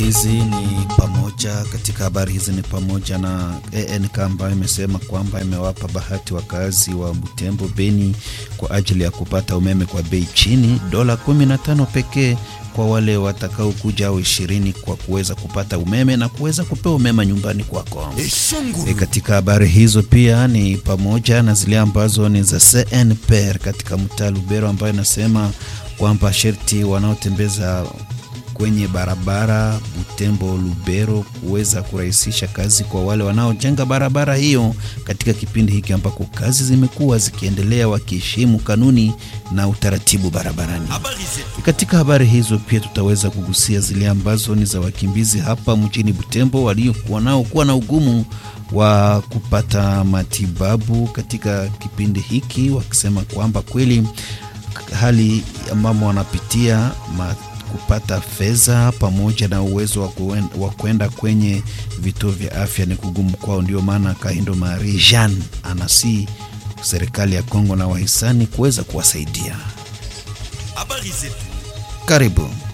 hizi ni pamoja katika habari hizi ni pamoja na ANK ambayo imesema kwamba imewapa bahati wakazi wa Butembo Beni kwa ajili ya kupata umeme kwa bei chini, dola 15 pekee kwa wale watakaokuja au ishirini kwa kuweza kupata umeme na kuweza kupewa umeme nyumbani kwako. E, katika habari hizo pia ni pamoja na zile ambazo ni za CNPR katika mtaa Lubero ambayo inasema kwamba sherti wanaotembeza kwenye barabara Butembo Lubero kuweza kurahisisha kazi kwa wale wanaojenga barabara hiyo katika kipindi hiki ambako kazi zimekuwa zikiendelea wakiheshimu kanuni na utaratibu barabarani. Katika habari hizo pia tutaweza kugusia zile ambazo ni za wakimbizi hapa mjini Butembo waliokuwa nao kuwa na ugumu wa kupata matibabu katika kipindi hiki, wakisema kwamba kweli hali ambamo wanapitia kupata fedha pamoja na uwezo wa kwenda kwenye vituo vya afya ni kugumu kwao. Ndio maana Kahindo Marie Jean anasi serikali ya Kongo na wahisani kuweza kuwasaidia. Karibu.